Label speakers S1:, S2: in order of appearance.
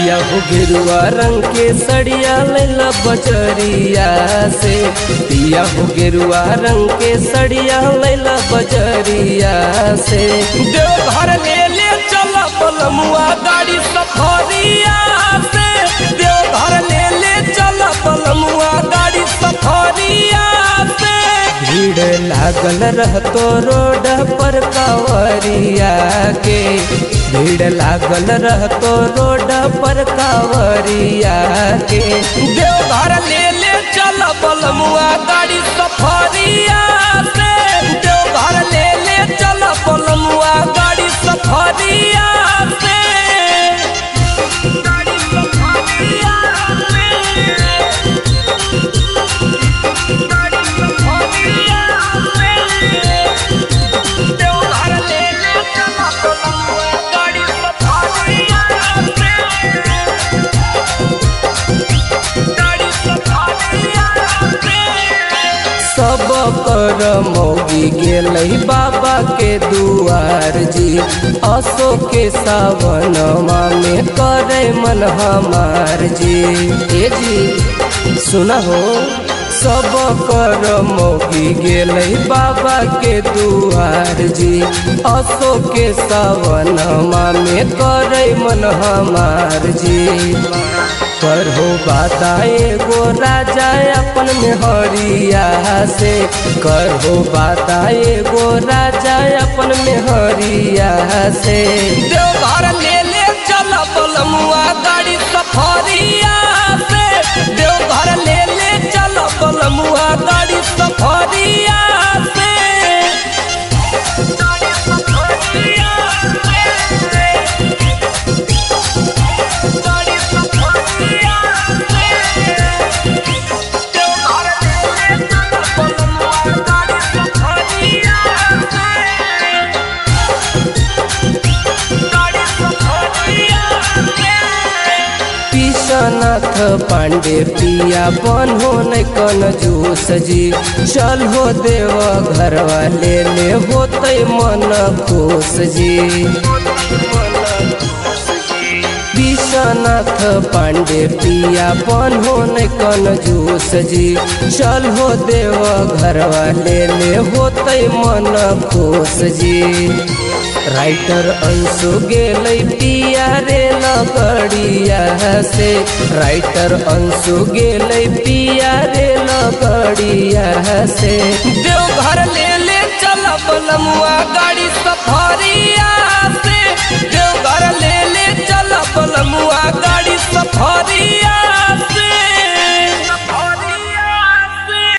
S1: पिया हो गेरुआ रंग के सड़िया लैला बजरिया से पिया हो गेरुआ रंग के सड़िया लैला बजरिया से देवघर ले ले चल बलमुआ गाड़ी सफरिया से देवघर ले ले चल बलमुआ गाड़ी सफरिया से भीड़ लागल रहतो रोड पर कावरिया के भीड़ लागल रहतो रोड पर कावरिया के देवघर ले ले चल बलमुआ गाड़ी सफरिया से देवघर ले ले चल बलमुआ गाड़ी सफरिया से गाड़ी सफरिया देवघर ले ले चल बलमुआ गाड़ी सफरिया गाड़ी सफरिया सब कर मौगी गेलै बाबा के दुआर जी असो के सावनमा में करे मन हमार जी ए जी सुना हो सब कर मौगी गेलै बाबा के दुआर जी असो के सावनमा में करे मन हमार जी पर हो बाता एगो राजा अपन मेहरिया से कर हो बाता एगो राजा अपन मेहरिया से देवघर ले ले चल बलमुआ गाड़ी सफरिया से देवघर ले ले चल बलमुआ गाड़ी सफरिया से गाड़ी सफरिया से गाड़ी सफरिया से देवघर ले ले चल बलमुआ गाड़ी सफरिया से गाड़ी सफरिया से विश्वनाथ पांडे पिया बनो न कन जूस जी चल हो देव घरवा ले ले होते मन खुश जी विश्वनाथ पांडे पिया बनो न कन जूस जी चल हो देव घरवा ले ले होते मन खुश जी राइटर अंशु गेलै पिया रे लगड़िया से राइटर अंशु गेलै पिया रे लगड़िया से देवघर ले ले चल बलमुआ गाड़ी सब